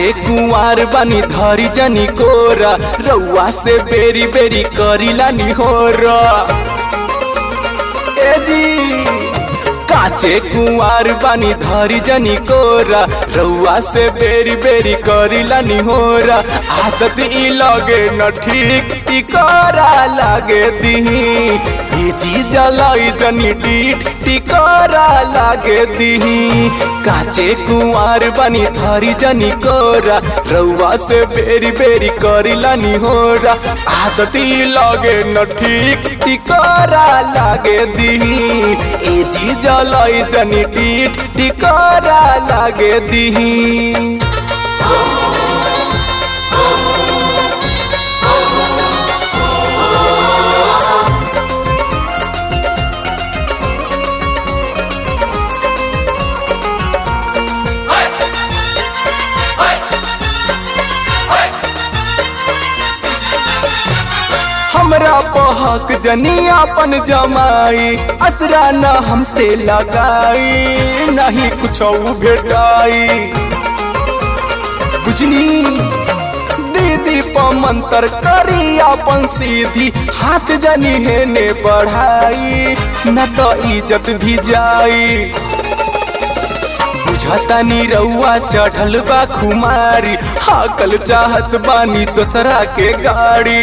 काचे कुंवार बनी धरी जनी कोरा रउआ से बेरी बेरी करीला निहोरा ए जी काचे कुंवार बानी धरी जनी कोरा रउआ से बेरी बेरी करीला निहोरा आदत ई लगे न ठीक ई करा लागे दीही ई जी जलाई जनी डीठ टिकोरा लागे दीही काचे कुंवार बानी धरी जनी कोरा रउआ से बेरी बेरी करीला निहोरा आदत ई लगे न ठीक टिकोरा लागे दीही ए जी जलाई जनी डीठ टिकोरा लागे दीही हमरा पहक जनी अपन जमाई असरा न हमसे लगाई नहीं कुछ भेटाई बुझनी दीदी पमंतर करी अपन सीधी हाथ जनी हेने बढ़ाई न तो इज्जत भी जाई बुझतानी रउआ चढ़ल बा खुमारी हाकल चाहत बानी दोसरा के गाड़ी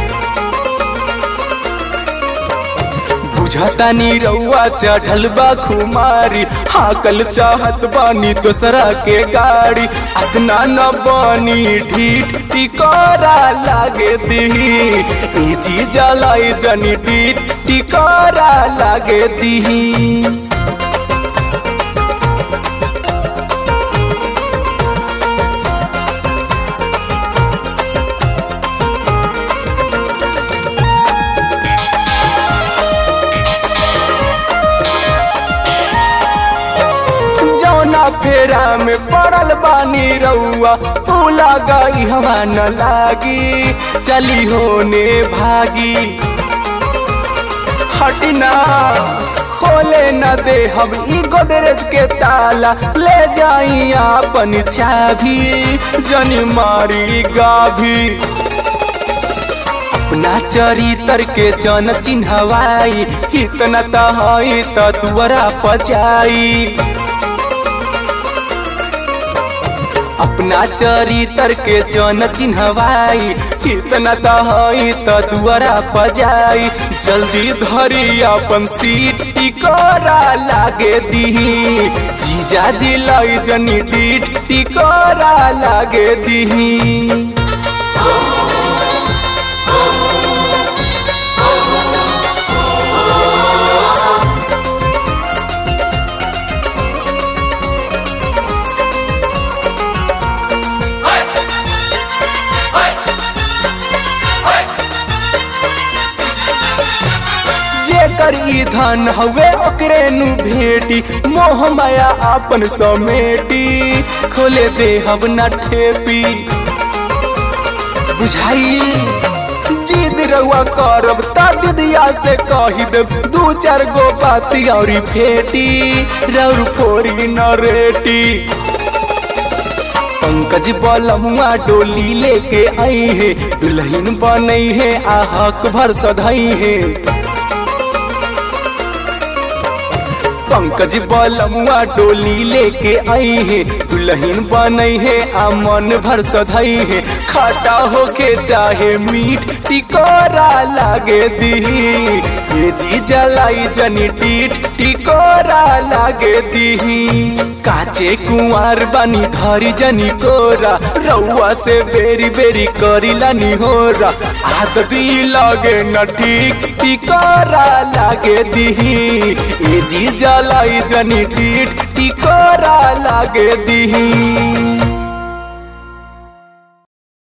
बुझतानी रउआ चढ़ल बा खुमारी हाकल चाहत बानी दोसरा के गाड़ी अतना न बानी ढीठ टिकोरा लागे दीही ई चीज लाई जनी ढीठ टिकोरा लागे दीही जौना फेरा में पड़ल बानी रउआ तू लगाई हवा न लागी चली होने भागी हटना खोले न दे हम ई गोदरेज के ताला ले जाई अपन चाभी जनी मारी गाभी अपना चरितर के जन चिन्हवाई इतना तहई त दुआरा पचाई अपना चरितर के जन चिन्हवाई इतना तहई त दुआरा पजाई जल्दी धरी अपन सीट टिकोरा लागे दीही जीजा जिलाई जनी डीठ टिकोरा लागे दीही जेकर ई धन हवे ओकरे नु भेटी मोह माया आपन समेटी खोले दे हब न ठेपी बुझाई जिद रउआ करब ता दिदिया से कही देब दू चार गो बाती औरी फेटी रौर फोरी न रेटी पंकज बलमुआ डोली लेके आई है दुल्हन बनई है आ हक भर सधई है पंकज बलमुआ डोली लेके आई है दुल्हन बनई है आ मन भर सधई है खाटा होके चाहे मीठ टिकोरा लागे दीही ये जी जलाई जनी टीठ टिकोरा लागे दीही काचे कुंवार बनी धरी जनी कोरा रउआ से बेरी बेरी करीला निहोरा आदत ई लगे न ठीक टिकोरा लागे दीही ए जी जलाई जनी टीठ टिकोरा लागे दीही